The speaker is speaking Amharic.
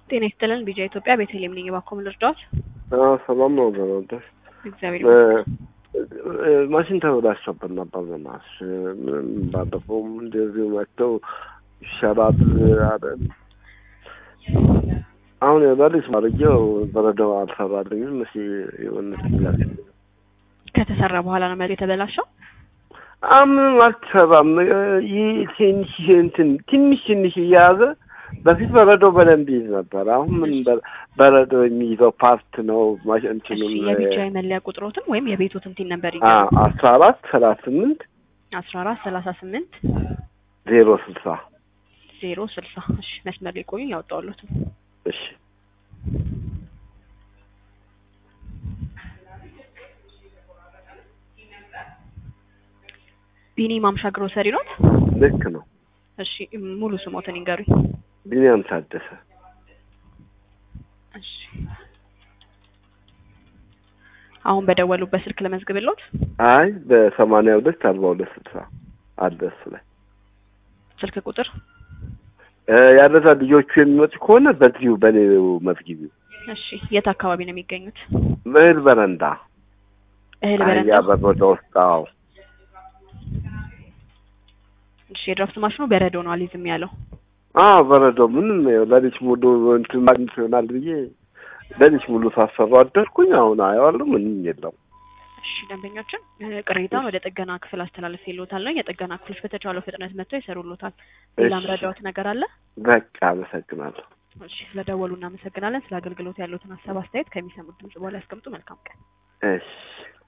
ጤና ይስጥልን ቢጃ ኢትዮጵያ ቤተልሔም ነኝ። እባክዎ ምን ልርዳዎት? አዎ ሰላም ነው ዘመንተሽ እግዚአብሔር ይመስገን። ማሽን ተበላሽቶብን ነበር። በእናትሽ ምንም ባለፈውም እንደዚሁ መጥተው ይሻላል አለን። አሁን የበሪስ ማድረጊያው በረዶ አልሰራልኝም። እሺ የሆነ ስላሴ ከተሰራ በኋላ ነው መሬት የተበላሸው። ምንም አልተሰራም። ይህ ትንሽ እንትን ትንሽ ትንሽ እየያዘ በፊት በረዶ በደንብ ይይዝ ነበር። አሁን ምን በ- በረዶ የሚይዘው ፓርት ነው ማሽ እሺ እንትኑም የቢጃ መለያ ቁጥሮትን ወይም የቤቶትን ቲን ነበር አ አስራ አራት ሰላሳ ስምንት አስራ አራት ሰላሳ ስምንት ዜሮ ስልሳ ዜሮ ስልሳ እሺ መስመር ላይ ቆዩ ያወጣዋለሁት እሺ ቢኒ ማምሻ ግሮሰሪ ኖት? ልክ ነው። እሺ ሙሉ ስሞትን ይንገሩኝ። ቢኒያም ታደሰ እሺ አሁን በደወሉበት ስልክ ለመዝግብልዎት? አይ በሰማንያ ሁለት አርባ ሁለት ስልሳ አለ እሱ ላይ ስልክ ቁጥር እ ያለዛ ልጆቹ የሚመጡ ከሆነ በዚሁ በኔው መዝጊቢው እሺ የት አካባቢ ነው የሚገኙት? እህል በረንዳ እህል አህያ በረንዳ በረንዳ ውስጥ አዎ እሺ የድራፍት ማሽኑ በረዶ ነው አልይዝም ያለው። አዎ በረዶ ምንም ይኸው ሌሊት ሙሉ እንትን ማግኘት ይሆናል ብዬ ሌሊት ሙሉ ሳሰሩ አደርኩኝ። አሁን አየዋለሁ ምንም የለም። እሺ ደንበኞችን እ ቅሬታውን ወደ ጥገና ክፍል አስተላለፍ ይልዎታል ነው የጥገና ክፍሎች በተቻለው ፍጥነት መጥተው ይሰሩልዎታል። ሌላ እሺ። ምረዳዎት ነገር አለ? በቃ አመሰግናለሁ። እሺ ስለደወሉ እናመሰግናለን። ስለ አገልግሎት ያሉትን ሀሳብ አስተያየት ከሚሰሙት ድምጽ በኋላ ያስቀምጡ። መልካም ቀን። እሺ